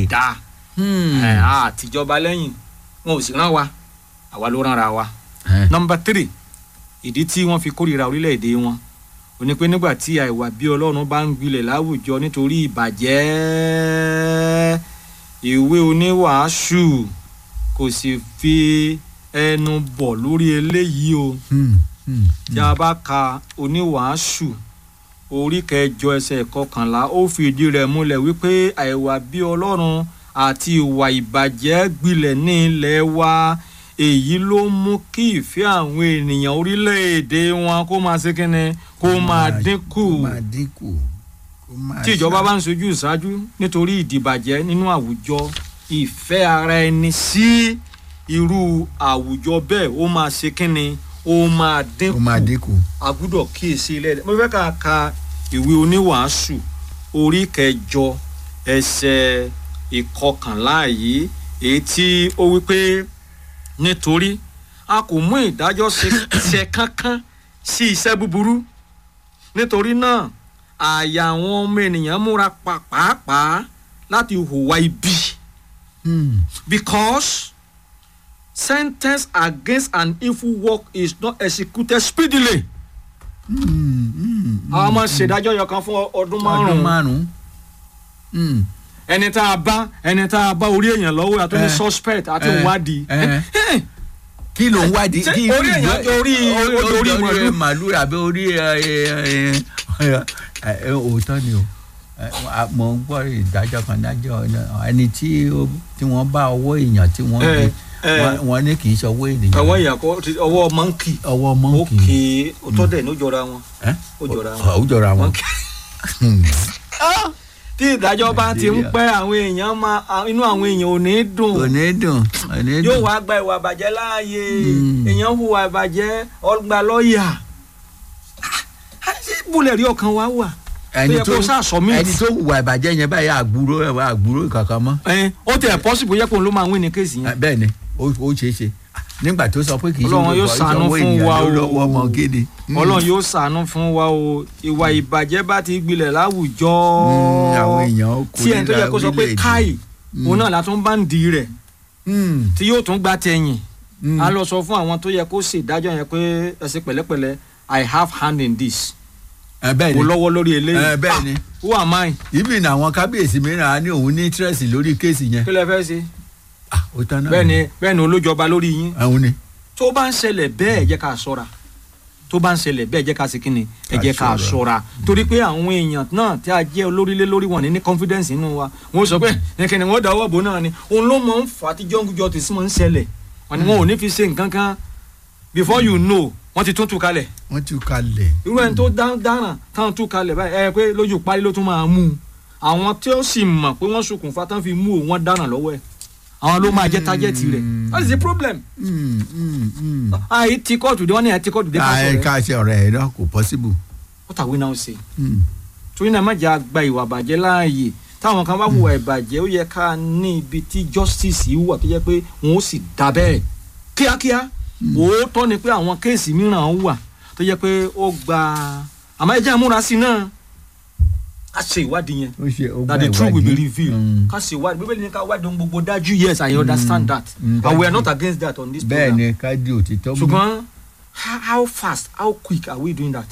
dáa ẹ á tìjọba lẹ́yìn wọn ò sì rán wa àwa ló rán ra wa. nọmba tírì ìdí tí wọ́n fi kórìíra orílẹ̀-èdè wọn ò ní pé nígbà tí àìwà bí ọlọ́run bá ń gbilẹ̀ láwùjọ nítorí ìbàjẹ́ ìwé oníwàásù kò sì fi ẹnu bọ̀ lórí eléyìí o tí a bá ka oníwàásù orí kẹjọ ẹsẹ̀ kọkànlá ó fìdí rẹ̀ múlẹ̀ wípé àìwà bí ọlọ́run àti ìwà ìbàjẹ́ gbilẹ̀ ní ilẹ̀ wa èyí ló mú kí ìfẹ́ àwọn ènìyàn orílẹ̀-èdè wọn kó máa ṣe kínni kó máa dínkù máa dínkù kó máa tí ìjọba bá ń sojú ìṣáájú nítorí ìdìbàjẹ́ nínú àwùjọ ìfẹ́ ara ẹni sí irú àwùjọ bẹ́ẹ̀ ó máa ṣe kínni ó máa dínkù ó máa dínkù. a gbúdọ̀ kíyèsí ilé ẹ̀ mo fẹ́ ká ka ìwé oníwàásù orí kẹjọ ẹsẹ̀ ìkọkànlá yìí èyí tí ó wí pé nítorí a kò mú ìdájọ́ ṣe- ṣe kankan sí iṣẹ́ búburú nítorí náà àyà àwọn ọmọ ènìyàn múra pa pàápàá láti hùwà ibi Hmm. because sentence against an evil work is not executed speedily. Hmm, hmm, àwọn ọmọ ṣèdájọ́ yọ kan fún ọdún ọdún márùn-ún márùn-ún. Hmm. ẹni tá a bá ẹni tá a bá orí èèyàn lọ́wọ́ àti ní Eh. suspect àti Eh. ìwádìí. Eh. kí ló ń wádìí Ṣé kí orí èèyàn jọ orí- orí- orí màálù? màálù àbí orí ẹ, ẹ, ẹ, ẹ, òótọ́ ni o Ẹ, a- mo ń gbọ́ ìdájọ́ kan dájọ́ náà. ẹni tí ó- tí wọ́n bá ọwọ́ èèyàn tí wọ́n Eh, gbé eh. wọ́n- wọ́n ní kì í ṣe ọwọ́ ènìyàn ọwọ́ èèyàn kọ́ ti- ọwọ́ mọ́ǹkì ọwọ́ mọ́ǹkì òkè òtọ́dẹ̀ ní ó jọra wọn. Ẹ́? ó jọra wọn. ó jọra wọn. Monkey. Hmm. tí ìdájọ́ bá ti ń Nàìjíríà. pẹ́ àwọn èèyàn máa à- inú àwọn èèyàn ò ní dùn kò ní dùn kò ní yóò dùn. wá gba ìwà àbàjẹ́ láàyè Mm. èèyàn hùwà àbàjẹ́ ọgbà lọ́ọ̀yà ṣé bùlẹ̀ rí ọkàn wa wà ẹni yẹ tó kó sá submit. ẹni tó hùwà ìbàjẹ́ yẹn báyìí àgbúrò àgbúrò kankan mọ́. ẹ ó tẹ̀ possible yẹ kó n ló máa win ní kéèsì yẹn. bẹ́ẹ̀ ni ó ó ṣeé ṣe nígbà tó sọ pé kì í ṣe Ọlọ́run yóò olùkọ́, ṣàánú ìṣọwọ́ fún ènìyàn wa ló o. lọ́wọ́ ọmọ gidi. Hmm. ọlọ́run yóò ṣàánú fún wa o ìwà ìbàjẹ́ bá ti gbilẹ̀ láwùjọ Hmm, àwọn èèyàn kò tí ẹni tó yẹ kó sọ pé orílẹ̀-èdè. káì Hmm. òun náà látún bá ń di rẹ̀ Hmm, tí yóò tún gbá tẹ̀yìn hmm. a lọ sọ fún àwọn tó yẹ kó ṣèdájọ́ yẹn pé ẹ ṣe pẹ̀lẹ́pẹ̀lẹ́ i have hand in this Ẹ, bẹ́ẹ̀ kò ni lọ́wọ́ lórí eléyìí Ẹ, bẹ́ẹ̀ ni. Ah, who am I ibi ní àwọn kábíyèsí mìíràn á ní òun ní interest lórí kéèsì yẹn. kí lẹ fẹ́ ṣe Ah, ó tán náà bẹ́ẹ̀ ni bẹ́ẹ̀ ni olójọba lórí yín àwọn ni. tó bá ń ṣẹlẹ̀ bẹ́ẹ̀ ẹ jẹ́ ká ṣọ́ra tó bá ń ṣẹlẹ̀ bẹ́ẹ̀ ẹ jẹ́ ká ṣe kí ni ẹ Ká jẹ́ ká ṣọ́ra. ṣọ́ra torí pé àwọn èèyàn náà tí a jẹ́ olórílé lórí wọn ní ní confidence nínú wa wọ́n sọ pé ẹ̀kẹ́ni wọ́n dáwọ́ bò náà ni òun ló mọ̀ ń fà á tí jọ́ngújọ́ ti sí mọ̀ ń ṣẹlẹ̀ wọn ni wọn ò ní fi ṣe nǹkan kan before you know wọ́n ti tún tú kalẹ̀ wọ́n ti kalẹ̀. irú ẹni tó dá- dáràn táwọn tú kalẹ̀ báyìí ẹ pé lójú parí ló tún máa mú un àwọn tí ó sì mọ̀ pé wọ́n ṣokùnfà tán fi mú òun wọ́n dáràn lọ́wọ́ ẹ̀ àwọn ló máa jẹ́ tájẹ́tì rẹ̀ that is the problem Hmm, hmm, hmm. àyè tí kóòtù dé wọ́n ní àyè tí kóòtù dé ká Ah, ẹ sọ̀rọ̀ ẹ̀ ká ṣe ọ̀rẹ́ ẹ̀ náà kò possible. what are we now saying Hmm. torí náà má jẹ́ àgbà ìwà àbàjẹ́ láàyè táwọn kan bá hùwà ìbàjẹ́ ó yẹ ká ní ibi tí justice yìí wà tó jẹ́ pé wọn ó sì dá bẹ́ẹ̀ kíákíá òótọ́ ni pé àwọn kéèsì mìíràn wà tó jẹ́ pé ó gba àmọ́ ẹ jẹ́ àmúra sí i náà ká ṣe ìwádìí yẹn ó ṣe ó that gba the truth will be ìwádìí. revealed Hmm. ká ṣe ìwádìí bíbélì ní ká wádìí ohun gbogbo dájú yes I understand that Mm, and we are dájú. not against that on this bẹ́ẹ̀ program ni ká di òtítọ́ mú. ṣùgbọ́n how how fast how quick are we doing that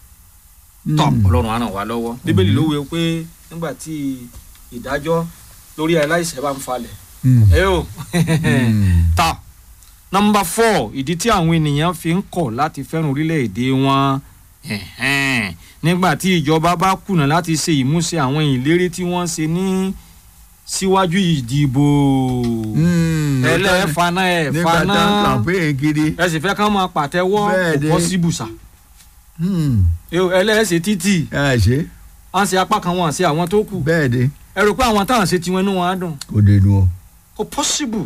Hmm. tọ́ ọlọ́run á ràn wá lọ́wọ́ bíbélì ló wí pé nígbà tí ìdájọ́ lórí aláìṣẹ̀ bá ń falẹ̀ Hmm. ẹ o Hmm. ta nọmba four ìdí tí àwọn ènìyàn fi ń kọ̀ láti fẹ́ràn orílẹ̀-èdè wọn ẹ̀hẹ́n. nígbà tí ìjọba bá kùnà láti ṣe ìmúṣẹ àwọn ìlérí tí wọ́n ṣe ní síwájú ìdìbò Hmm. ẹlẹ́ẹ̀faná nígbà ẹ̀faná tá a campaign kiri. ẹ sì fẹ́ ká máa pàtẹ́wọ́ Bẹ́ẹ̀ kò ni. possible sà Hmm. ẹlẹ́ẹ̀ṣẹ̀ títì ẹ ṣe à ń ṣe apá kan wọn àṣẹ àwọn tó kù bẹ́ẹ̀ ni ẹ rò pé àwọn táwọn ṣe tiwọn inú wọn á dùn kò dé nu o. kò possible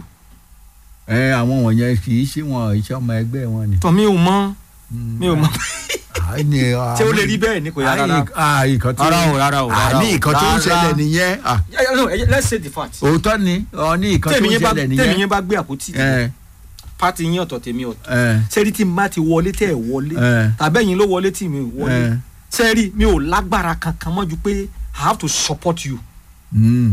ẹ àwọn wọ̀nyẹn kì í ṣe wọn iṣẹ́ ọmọ ẹgbẹ́ wọn ni. tọ́ mi ò mọ̀ Hmm. mi ò mọ̀ Ah, ni, ah, ṣé ó lè rí bẹ́ẹ̀ ni kò yá rárá Ah, nǹkan tó rárá o rárá o Ah, rárá ní o nǹkan tó ń rárá. ṣẹlẹ̀ nìyẹn. Ah, Yeah, yeah, no, eh, let's say the fact òótọ́ ni ọ ní nǹkan tó tèmi ń yẹn bá ṣẹlẹ̀ tèmi nìyẹn. yẹn bá gbé àpótí ẹ pati yín ọ̀tọ̀ tèmi ọ̀tọ̀ ẹ sẹ́rí tí n bá ti wọlé tẹ́ ẹ̀ wọlé ẹ tàbẹ́yìn ló wọlé tí mi ò wọlé ẹ. sẹ́rí mi ò lágbára kankan mọ́ ju pé I have to support you Hmm.